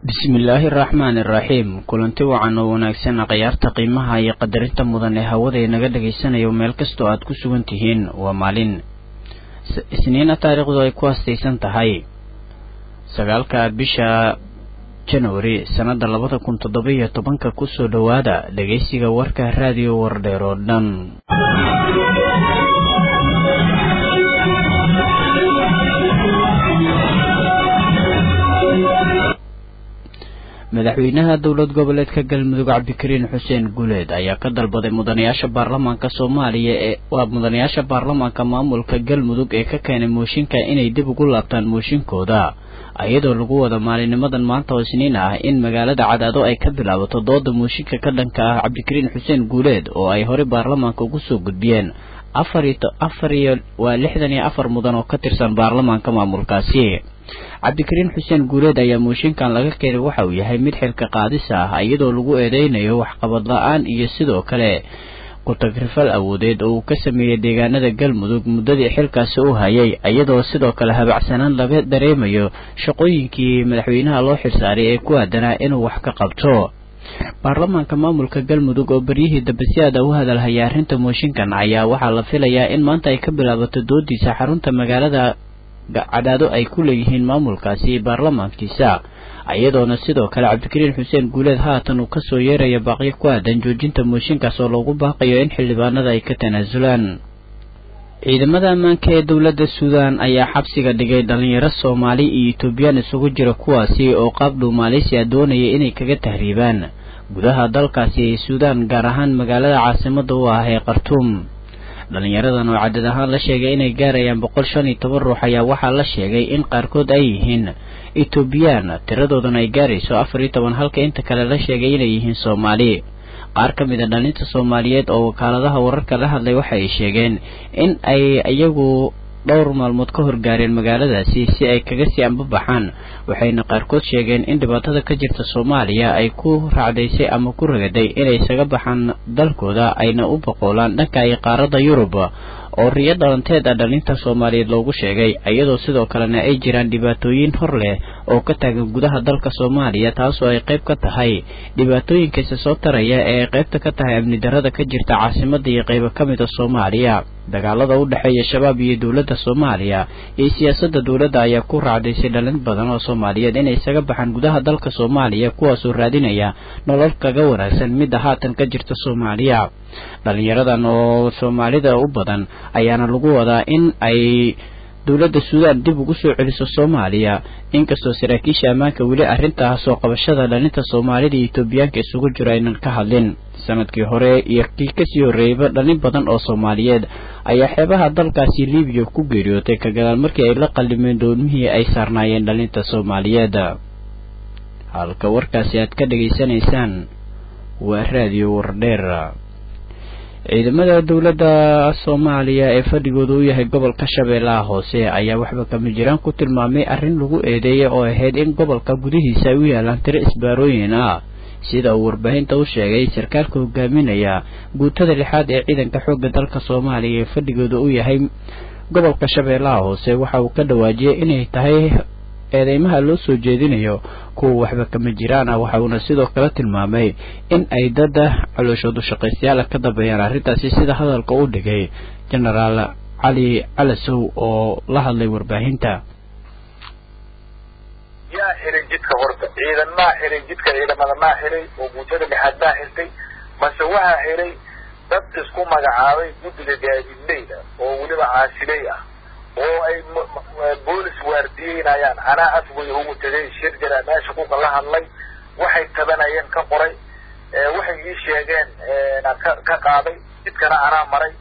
bismillaahi araxmaani iraxiim kulanti wacan oo wanaagsan khiyaarta qiimaha iyo qadarinta mudan ee hawada inaga dhagaysanayo meel kastoo aad ku sugan tihiin waa maalin isniina taariikhdu ay ku hastaysan tahay sagaalka bisha januari sannada labada kun toddoba iyo tobanka kusoo dhowaada dhegaysiga warka raadiyo wardheer oo dhan madaxweynaha dowlad goboleedka galmudug cabdikariin xuseen guuleed ayaa ka dalbaday mudanayaasha baarlamaanka soomaaliya ee waa mudanayaasha baarlamaanka maamulka galmudug ee ka keenay mooshinka inay dib ugu laabtaan mooshinkooda iyadoo lagu wada maalinimadan maanta oo isniin ah in magaalada cadaado ay ka bilaabato dooda mooshinka ka dhanka ah cabdikariin xuseen guuleed oo ay horey baarlamaanka ugu soo gudbiyeen afar iyo waa lixdan iyo afar mudan oo ka tirsan baarlamaanka maamulkaasi cabdikariin xuseen guuleed ayaa mooshinkan laga keenay waxa uu yahay mid xilka qaadis ah iyadoo lagu eedeynayo waxqabad la-aan iyo sidoo kale ku-tagrifal awoodeed oo uu ka sameeyey deegaanada galmudug muddadii xilkaasi u hayay iyadoo sidoo kale habacsanaan laga dareemayo shaqooyinkii madaxweynaha loo xilsaaray ee ku aadanaa inuu wax ka qabto baarlamaanka maamulka galmudug oo beryihii dambe si aada u hadalhaya arrinta mooshinkan ayaa waxaa la filayaa in maanta ay ka bilaabato doodiisa xarunta magaalada cadaado ay ku leeyihiin maamulkaasi baarlamaankiisa iyadoona sidoo kale cabdikariin xuseen guuleed haatan uu kasoo yeeraya baaqyo ku aadan joojinta mooshinkaas oo loogu baaqayo in xildhibaanada ay ka tanaasulaan ciidamada ammaanka ee dowladda suudaan ayaa xabsiga dhigay dhalinyaro soomaali iyo etoobiyaan isugu jira kuwaasi oo qaab dhow maaleysiya doonaya inay kaga tahriibaan gudaha dalkaasi ee suudaan gaar ahaan magaalada caasimada u ah ee khartuum dhalinyaradan oo cadad ahaan la sheegay inay gaarayaan boqol shan iyo toban ruux ayaa waxaa la sheegay in qaarkood ay yihiin etoobiyaan tiradoodana ay gaarayso afar iyo toban halka inta kale la sheegay inay yihiin soomaali qaar ka mid a dhalinta soomaaliyeed oo wakaaladaha wararka la hadlay waxa ay sheegeen in ay iyagu dhowr maalmood ka horgaareen magaaladaasi si ay kaga sii ambabaxaan waxayna qaarkood sheegeen in dhibaatada ka jirta soomaaliya ay ku raacdaysay ama ku ragaday inay isaga baxaan dalkooda ayna u boqoolaan dhanka ay qaaradda yurub oo riyo dhalanteed a dhalinta soomaaliyeed loogu sheegay iyadoo sidoo kalena ay jiraan dhibaatooyin hor leh oo ka taagan gudaha dalka soomaaliya taasoo ay qayb ka tahay dhibaatooyinkaisa soo taraya ee ay qaybta ka tahay amni darada ka jirta caasimada iyo qaybo ka mid a soomaaliya dagaalada u dhexeeya shabaab iyo dowladda soomaaliya iyo siyaasadda dowladda ayaa ku raacdaysay dhalin badan oo soomaaliyeed inay isaga baxaan gudaha dalka soomaaliya kuwaasoo raadinaya nolol kaga wanaagsan midda haatan ka jirta soomaaliya dhalinyaradan oo soomaalida u badan ayaana lagu wadaa in ay dowladda suudaan dib ugu soo celiso soomaaliya inkastoo saraakiisha ammaanka weli arrintaa soo qabashada dhalinta soomaalida iyo etoobiyaanka isugu jiro aynan ka hadlin sanadkii hore iyo kii kasii horreeyaba dhalin badan oo soomaaliyeed ayaa xeebaha dalkaasi libiya ku geeriyootay ka gadaal markii ay la qallimeen doolmihii ay saarnaayeen dhalinta soomaaliyeed halka warkaasi aad ka dhegaysanaysaan waa raadiyo wardheer ciidamada dowladda soomaaliya ee fadhigooda u yahay gobolka shabeellaha hoose ayaa waxba kama jiraan ku tilmaamay arrin lagu eedeeyay oo ahayd in gobolka gudihiisa ay u yaalaan tiro isbaarooyin ah sida uu warbaahinta u sheegay sarkaalka hogaaminaya guutada lixaad ee ciidanka xoogga dalka soomaaliya ee fadhigooda u yahay gobolka shabeellaha hoose waxa uu ka dhawaajiyey inay tahay eedeymaha loo soo jeedinayo kuwa waxba kama jiraan ah waxa uuna sidoo kale tilmaamay in ay dada calooshoodu shaqaystayaala ka dambeeyaan arrintaasi sida hadalka u dhigay genaraal cali calasow oo la hadlay warbaahinta yaa xiray jidka horta ciidan maa xiray jidka ciidamada maa xiray oo guutada lixaad maa xirtay mase waxaa xiray dad isku magacaabay guddiga gaadiidleyda oo weliba caasiley ah oo ay boolis waardiyeynayaan anaa afgoy ugu tegay shir jara meesha kuka la hadlay waxay tabanayeen ka qoray waxay ii sheegeen ka ka qaaday jidkana anaa maray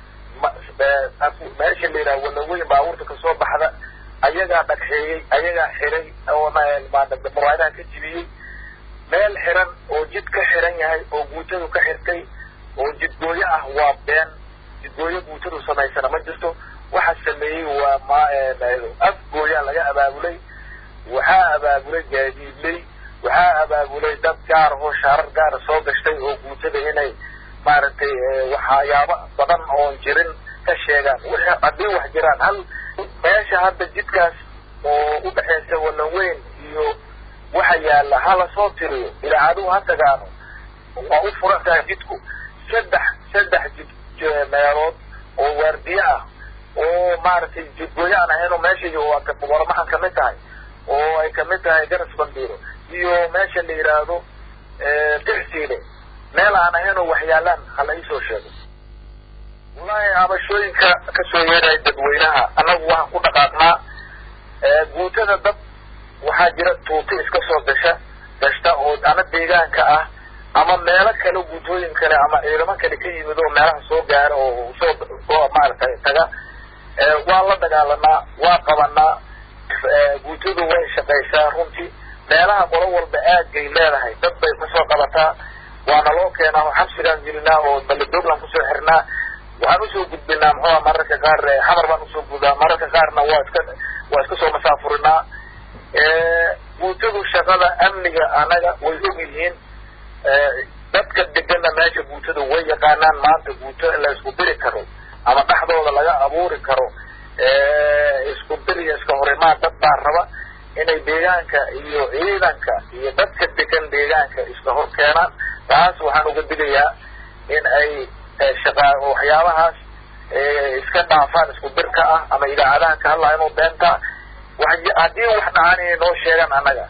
meesha la yidhaha walaweyn baabuurta kasoo baxda ayagaa dhagxeeyey ayagaa xiray oo muraadaha ka jibiyey meel xiran oo jid ka xiran yahay oo guutadu ka xirtay oo jidgooyo ah waa been jidgooyo guutadu samaysana ma jirto waxa sameeyey waa ma afgooyaa laga abaabulay waxaa abaabulay gaadiidley waxaa abaabulay dad gaar oo shaarar gaara soo gashtay oo guutada inay maaragtay waxyaabo badan oon jirin ka sheegaan wixii haddii wax jiraan hal meesha hadda jidkaas oo udhexeysa walaweyn iyo waxa yaalla hala soo tiriyo idaacaduhu ha tagaano waa u furan tahay jidku saddex saddex jid meelood oo waardiye ah oo maaragtay jidgooyo aan ahayn oo meesha warmahan kamid tahay oo ay kamid tahay garas bandiiro iyo meesha la yidhaahdo dirsiile meel aan ahayn oo waxyaalaan hala iisoo sheego wallaahi abashooyinka kasoo yeeraya dadweynaha annagu waxaan ku dhaqaaqnaa guutada dad waxaa jira tuuti iska soo gasha gashta oo ama deegaanka ah ama meelo kale guutooyin kale ama ciidamo kale ka yimid oo meelaha soo gaara oo soo maaragtay taga waan la dagaalanaa waa qabanaa guutadu way shaqaysaa runtii meelaha qolo walba aadgay leedahay dad bay kusoo qabataa waana loo keenaa oo xabsigaan gelinaa oo baledogland kusoo xirnaa waxaan usoo gudbinaa muxuua mararka qaar xamar baan usoo gudaa mararka qaarna waa iska waa iska soo masaafurinaa guutadu shaqada amniga anaga way og yihiin dadka deganna meesha guutada way yaqaanaan maanta guuto in la isku diri karo ama dhexdooda laga abuuri karo isku dir iyo iska horimaan dad baa raba inay deegaanka iyo ciidanka iyo dadka degan deegaanka iska hor keenaan taas waxaan uga digayaa in ay shaqaa waxyaabahaas iska dhaafaan isku dirka ah ama idaacadaha ka hadlaya inuu beentaa haddii wax dhacaan inay noo sheegaan annaga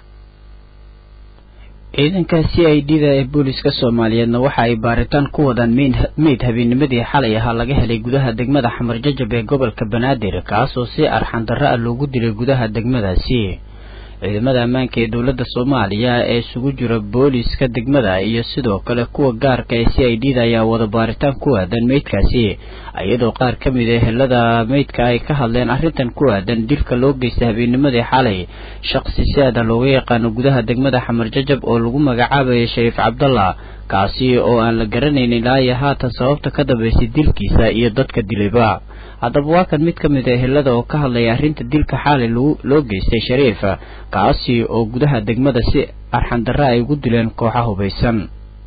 ciidanka c i d da ee booliska soomaaliyeedna waxa ay baaritaan ku wadaan meyd habeenimadii xalay ahaa laga helay gudaha degmada xamar jajab ee gobolka banaadir kaasoo si arxan darro ah loogu dilay gudaha degmadaasi ciidamada ammaanka ee dowladda soomaaliya ee isugu jira booliska degmada iyo sidoo kale kuwa gaarka ee c i d da ayaa wada baaritaan ku aadan meydkaasi iyadoo qaar ka mid a helada meydka ay ka hadleen arrintan ku aadan dilka loo geystay habeenimadii xalay shaqsi si aada looga yaqaano gudaha degmada xamar jajab oo lagu magacaabayay shariif cabdallah kaasi oo aan la garanaynin ilaa iyo haatan sababta ka dambaysay dilkiisa iyo dadka dilayba haddaba waa kan mid ka mid a helada oo ka hadlaya arrinta dilka xaalay loo geystay shariif kaasi oo gudaha degmada si arxandarra ay ugu dileen kooxa hubaysan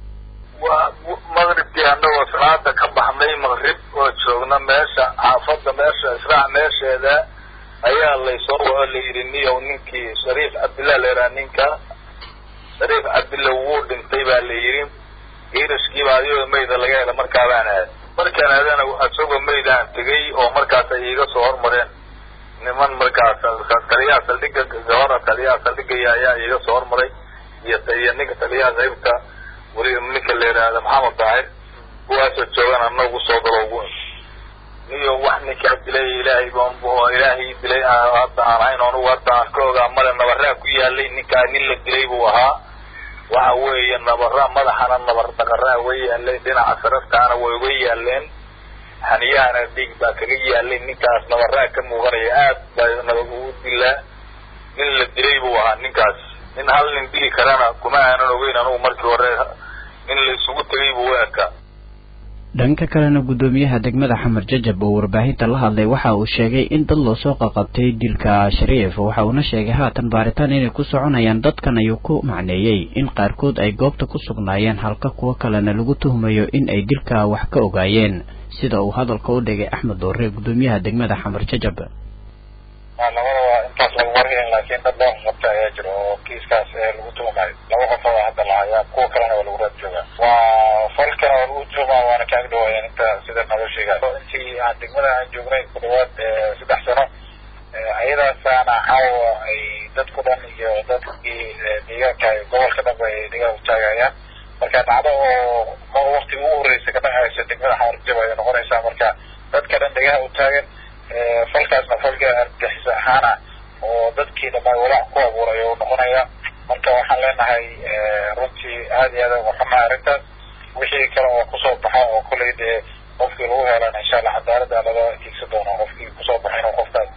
waa maqribkii annagoo salaada ka baxnay maqrib oo joogna meesha xaafadda meesha israac meesheeda ayaa laysoo waco la yidhi niyow ninkii shariif cabdillah leeraa ninka shariif cabdillah wuu dhintay baa la yidhi geerashkiiba ayagoo mayda laga hela markaa baan aad markaan aadana isagoo maydaan tegay oo markaas ay iiga soo hormareen niman markaas taliyaha saldhiga gabara taliyaha saldhigaya ayaa iiga soo hormaray iyo iyo ninka taliyaha qaybta weli ninka la yidhaahda maxamed daahir kuwaasoo joogan anagu soo galo ugu niyo wax ninkaa dilay ilaahay baan ilaahay dilay hadda aan ahayn anugu hadda aan ka ogaa male nabaraa ku yaalay ninkaa nin la dilay buu ahaa waxa weeye nabara madaxana nabar daqaraa way yaalay dhinaca saraftaana way uga yaaleen xaniyahana dhiig baa kaga yaalay ninkaas nabaraa ka muuqanaya aad baa nabad ugu dilaa nin la dilay buu ahaa ninkaas nin hal nin dili karana kuma aanan ogeyn anugu markii hore nin la isugu tegay buu u ekaa dhanka kalena guddoomiyaha degmada xamar jajab oo warbaahinta la hadlay waxa uu sheegay in dad loo soo qaqabtay dilka shariif waxa uuna sheegay haatan baaritaan inay ku soconayaan dadkan ayuu ku macneeyey in qaarkood ay goobta ku sugnaayeen halka kuwo kalena lagu tuhmayo in ay dilka wax ka ogaayeen sida uu hadalka u dhigay axmed doore guddoomiyaha degmada xamar jajab labada waa intaas lagu warhelin laakiin dad loo qabta ayaa jira oo kiiskaas lagu tuumayo laba qof oo hadda lahayaa kuwa kalena waa lagu raad joogaa waa falkana waa lagu tuumaa waana kaaga dhawaayeen inta sida naloo sheegaa intii aan degmada aan joognay ku dhawaad saddex sano ayadaasaana caawa ay dadku dhan iyo dadkii deegaanka gobolka dhanba ay dhigaa utaagayaan marka dhacdo oo waktiga ugu horreysa ka dhacaysa degmada xamarjab ayay noqonaysaa marka dadka dhan dhegaha utaagan falkaasna falka argagixisa ahaana oo dadkii dhammaan walaac ku abuuray oo noqonaya marka waxaan leenahay runtii aada iyo aada uga xumaa arrintaas wixii kale oo kusoo baxa oo kolley dee qofkii lagu helan insha allah cadaaladda laga tiigsan doono qofkii kusoo baxa inuu qofkaas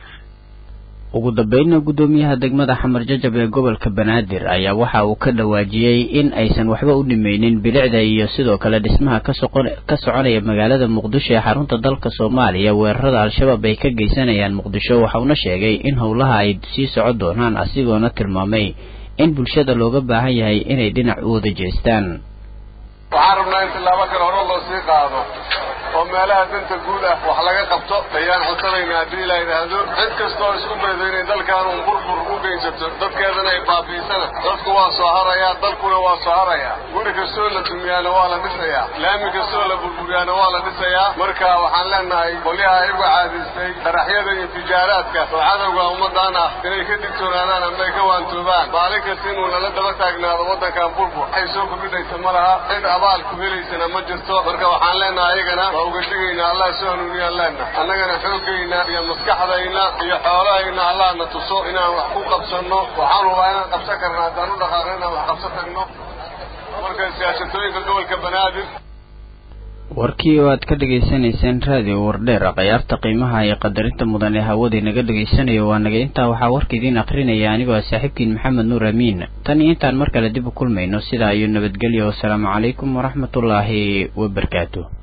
ugu dambeynna guddoomiyaha degmada xamar jajab ee gobolka banaadir ayaa waxa uu ka dhawaajiyey in aysan waxba u dhimeynin bilicda iyo sidoo kale dhismaha kasoqon ka soconaya magaalada muqdisho ee xarunta dalka soomaaliya weerarada al-shabaab ay ka geysanayaan muqdisho waxauna sheegay in howlaha ay sii socon doonaan asigoona tilmaamay in bulshada looga baahan yahay inay dhinac u wada jeestaan waxaan rabnaa in tillaabo kale hore loo sii qaado oo meelaha danta guud ah wax laga qabto ayaan codsanaynaa haddii la yidhaahdo cid kastoo isku daydo inay dalkan un burbur u geysato dadkeedana ay baabi'isana dadku waa soo harayaa dalkuna waa soo harayaa guri kastoo la dumiyaana waa la dhisayaa laami kastoo la burburiyaana waa la dhisayaa marka waxaan leenahay qolyaha iyagu caadaystay qaraxyada iyo tijaaraadka oo cadowga ummadaan ah inay ka digtoonaadaan ama ay ka waantoobaan maalin kasta inuu nala daba taagnaado waddankan burbur waxay soo kordhinaysa ma laha cid abaal ku helaysana ma jirto marka waxaan leenahay ayagana waa uga digaynaa allah soo hanuuniyaan leenahay annagana xoogayna iyo maskaxdayna iyo xoolahayna allahna tuso inaan wax ku qabsanno waxaan hubaa inaan qabsan karna haddaan u dhaqaaqno inaan wax qabsan tagno marka siyaasatooyinka gobolka banaadir warkii oo aad ka dhegaysanayseen raadiyo wardheer khayaarta qiimaha iyo qadarinta mudan ee hawada inaga dhagaysanayo waa naga intaa waxaa warka idiin akrinaya anigoo ah saaxiibkiin maxamed nuur amiin tan iyo intaan mar kale dib u kulmayno sidaa iyo nabadgelyo wasalaamu calaykum waraxmatullaahi wabarakaatu